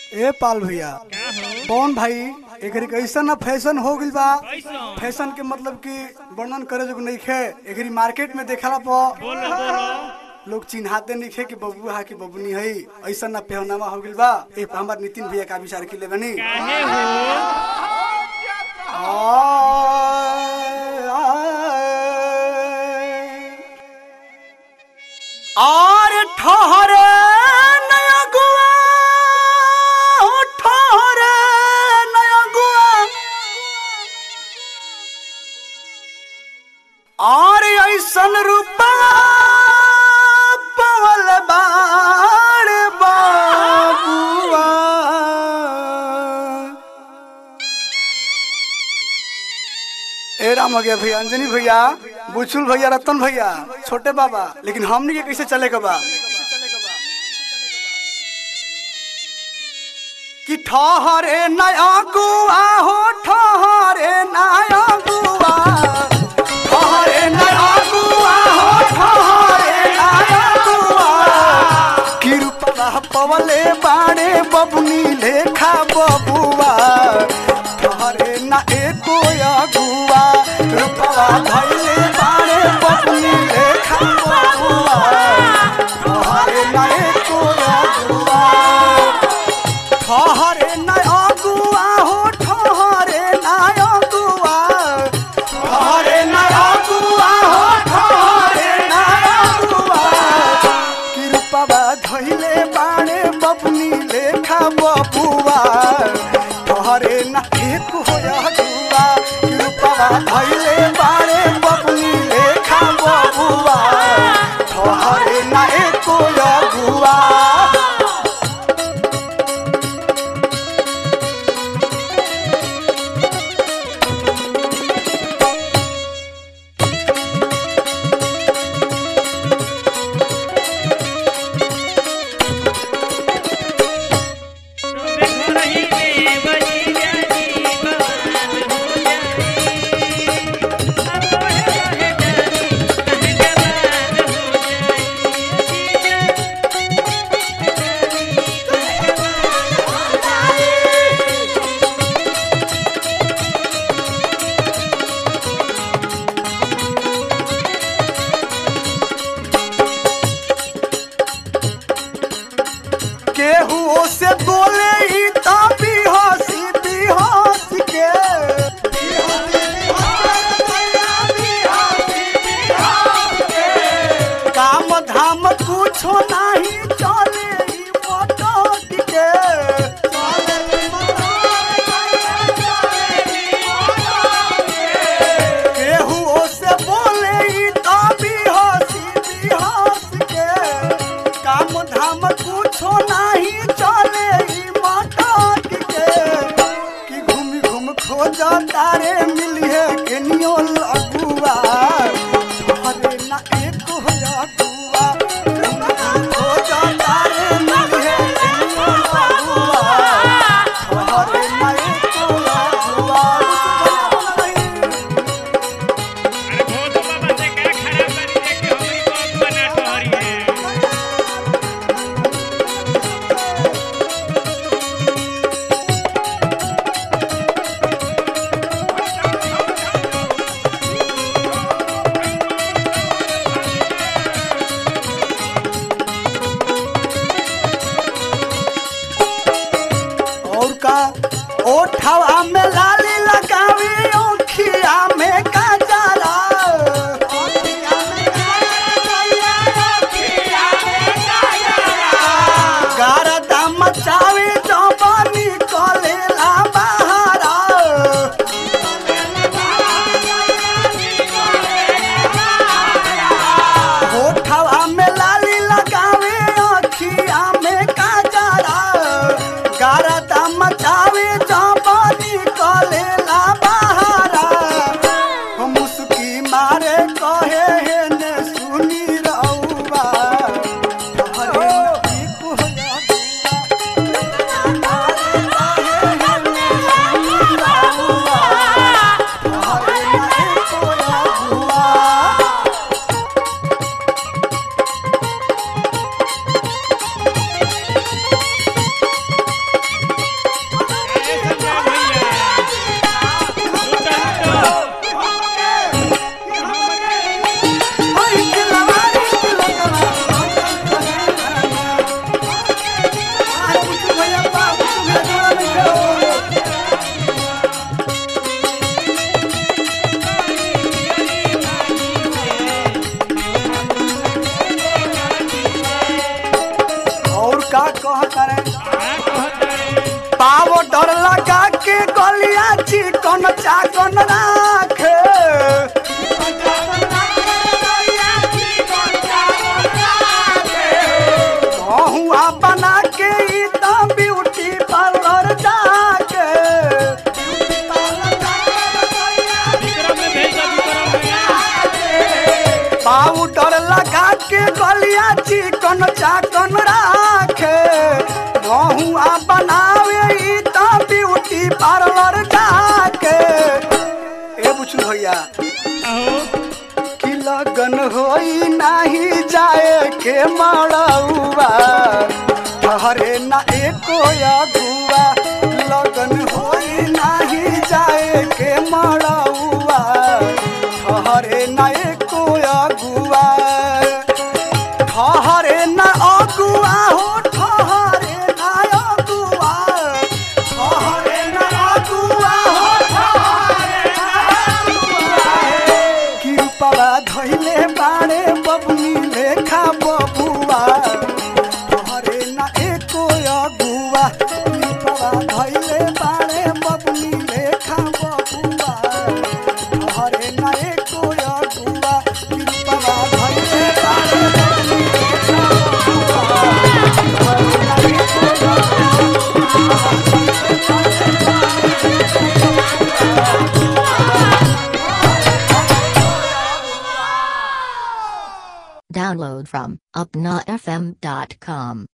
ए पाल भैया कौन भाई एकरी कैसन ना फैशन हो गइल बा फैशन के मतलब कि वर्णन करे जो नहीं खे एकरी मार्केट में देखला पर लोग चिन्हाते नहीं खे कि बबू हा कि बबुनी है ऐसा ना पहनावा हो गइल बा ए पर हमार नितिन भैया का विचार के ले बनी काहे हो और ठहरे नया गुआ हो ठहरे नया गुआ और ऐसन रूपा पवल बाड़ बाबुआ ए राम हो गया भैया अंजनी भैया बुचुल भैया रतन भैया छोटे बाबा लेकिन हमनी के कैसे चले के बा कि ठहरे नया गुआ हो ठहरे नया गुआ ठहरे नया गुआ हो ठहरे नया गुआ कृपा पवले बाड़े बबुनी लेखा बबुआ ठहरे ना एको अगुआ रूपवा धैले बाड़े बबुनी लेखा बबुआ ठहरे ना एको अगुआ ठहरे ना अगुआ हो ठहरे ना अगुआ ठहरे ना अगुआ हो ठहरे ना अगुआ कृपा धैले बाणे बबुनी लेखा बबुआ ठहरे ना एक हो अगुआ कृपा धैले बाणे बबुनी लेखा बबुआ ठहरे ना एक हो अगुआ तोबे घरही में बजी जानी बवाल हो जाई अब रहे रहे जानी कहे जवान हो जाई जीजा जानी कहे जवान हो जाई केहू से बोले ही तभी हंसी भी हंस के काम धाम कुछो नहीं चले ही मोटोट के केहू से बोले ही तभी हंसी भी हंस के काम धाम कुछो नहीं चले ही मोटोट के कि घूम घूम खोज तारे मिलिए केनियो लगुआ हरे ना एक हो लगुआ घूम घूम खोज तारे मिलिए केनियो लगुआ हरे ना एक हो लगुआ अरे भोत बाबा से का खराब करी रे कि हमरी बबुआ ना ठहरी है और का ओठवा में लाली लगावी ओखिया में काजला गारदा मचावी जवानी कलेला बहारा ओठवा में लाली लगावे अखिया में काजरा गारदा मचावे जवानी गलिया चिकन चाकन राखे बहुआ बना के ई त ब्यूटी पार्लर जाके विक्रम में भेज दो विक्रम में पाउडर लगा के गलिया चिकन चाकन राखे बहुआ बनावे ई त ब्यूटी पार्लर जाके ए बुझू भैया अहो कि लगन होई नाही जाए के मड़ौआ ठहरे ना एको अगुआ लगन होई नाही जाए के मड़ौआ ठहरे ना एको अगुआ ठहरे ना अगुआ हो ठहरे ना अगुआ ठहरे ना अगुआ हो ठहरे ना अगुआ कृपा धैले बारे बबुनी लेखा बबुआ तोहरे ना एको अगुआ कृपा धैले बारे बबुनी लेखा बबुआ तोहरे ना एको अगुआ कृपा धैले बारे बबुनी लेखा बबुआ तोहरे ना एको Download from upnafm.com.